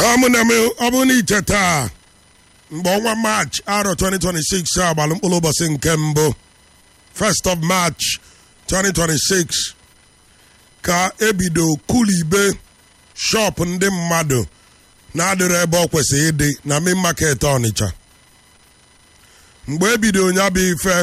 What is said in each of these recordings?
ụmụnne m ọ bụrụ na iche taa mgbe ọnwa march arọ 2026 a gbalụ mkpụrụ ụbọchị nke mbụ 1st of march 2026 ka ebido kulibe shop ndị mmadụ na-adịrị ebe ọ kwesịrị ịdị na main market ọnịcha mgbe ebido ya bụ ife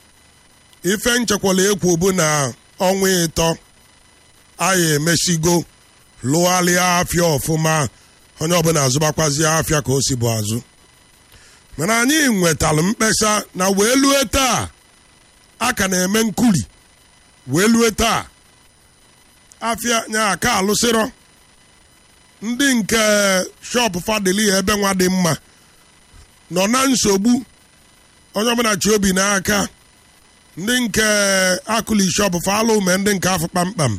ife nchekwala ekwu bụ na ọnwa ịtọ anyị emesigo lụgharịa afịa ọfụma onye ọbụla azụbakwazi afịa ka o si bụ azụ mana anyị nwetalụ mkpesa na wee lue taa a ka na-eme nkuli wee lue taa afịa nya aka alụsịrọ ndị nke shọpụ fadili ebe nwa dị mma nọ na nsogbu onye ọbụla chi obi n'aka ndị nke akụli shọpụ falụ ume ndị nke afọ kpamkpam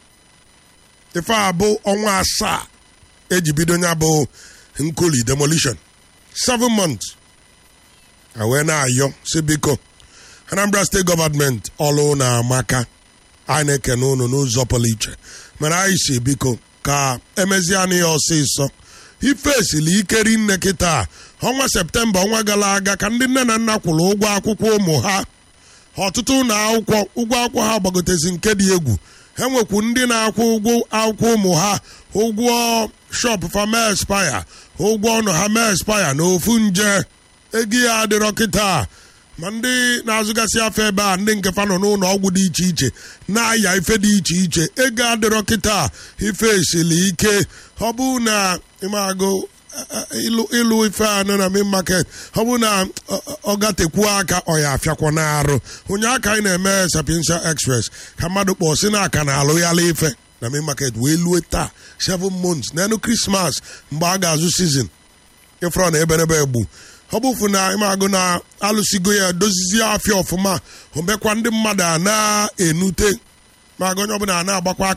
ife a bụ ọnwa asaa eji bido ya bụ nkuli demolition seven months wee na-ayọ si biko anambra steeti gọọmenti ọlụ na amaka anyị na-ekene unu n'ụzọ pụrụ iche mere anyị si biko ka emezie ya ọsịsọ ife esili ikeri nne kịta ọnwa septemba ọnwa gara aga ka ndị nne na nna kwụrụ ụgwọ akwụkwọ ụmụ ha ọtụtụ ụlọ akwụkwọ ụgwọ akwụkwọ ha gbagotezi nke dị egwu ha nwekwu ndị na-akwụ ụgwọ akwụkwọ ụmụ ha ụgwọ shop fama expire ụgwọ ọnụ ha ma expire na ofu nje ego ya adịrọ kịta ma ndị na-azụgasị afọ ebe a ndị nke fa nọ n'ụlọ ọgwụ dị iche iche na-aya ife dị iche iche ego adịrọ kịta ife esili ike ọ bụ na ịmagụ ịlụ ife anọ na main market ọ bụ na ọ gatekwuo aka ọ ya afịakwa n'arụ onye aka anyị na-eme sapiensia express ka mmadụ kpọọ si na aka na-alụ yala ife na main market wee lue taa seven months n'elu krismas mgbe a ga-azụ sizin ịfrọ na eberebe egbu ọ bụfu na ịmagụ na alụsigo ya dozizie afịa ọfụma omekwa ndị mmadụ a na-enute ma onye ọbụla a na-agbakwa